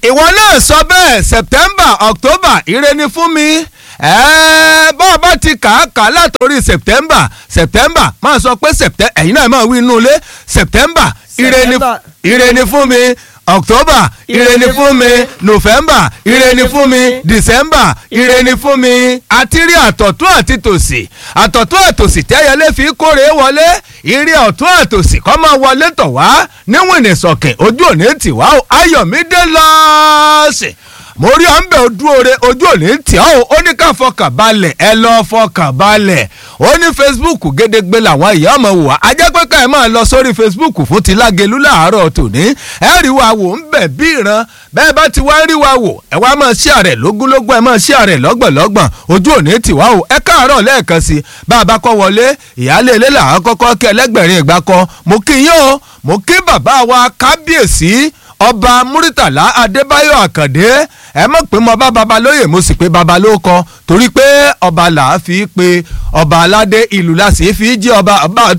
ìwọ náà sọ bẹ́ẹ̀ september october ire ni fún mi bá a bá ti kà á kà á látòrí september september máa sọ pé september ẹ̀yin náà máa wí inú ilé september ire ni September. ire ni fún mi october ire ni fún mi november ire ni fún mi december ire ni fún mi àti rí àtọ̀tún àti tòsì àtọ̀tún àtòsì tẹ́yẹlé fi kórè wọlé ire ọ̀tún àtòsì kọ́ máa wọlé tọ̀ wá níwọ̀n ìsọ̀kìn ojú òní tì wá o ayọ̀mídé lọ́ọ̀sì mo rí ọ̀nbẹ ojú oore ojú òní tì ọ́ o ó ní ká fọkàn balẹ̀ ẹ lọ fọkàn balẹ̀ ó ní facebook gédégbé làwọn ìyá ọmọ wò á ajẹ́ pé ká ẹ máa lọ sórí facebook fún ti lágẹ̀lú láàárọ̀ tòní ẹ rí wa wò ń bẹ̀ bí ìran bẹ́ẹ̀ bá ti wá rí wa wò ẹ wá máa ṣí àrẹ̀ lógúnlógún ẹ máa ṣí àrẹ̀ lọ́gbọ̀nlọ́gbọ̀n ojú òní tì wá o ẹ káàárọ̀ lẹ́ẹ̀kan sí bá a bá kọ́ wọlé ìyáálé ilé làwọn kọ́kọ́ kí ẹlẹ́gbẹ̀rin ìgbà kan mo kí yín o mo kí bàbá wa kábíyèsí ọba muritala adébáyọ̀ àkàndé ẹ mọ̀ pé mo bá babalóyè mo sì pé babalóko torí pé ọba là á fi pe ọba aládé ìlú la sì fi jí ọba ọba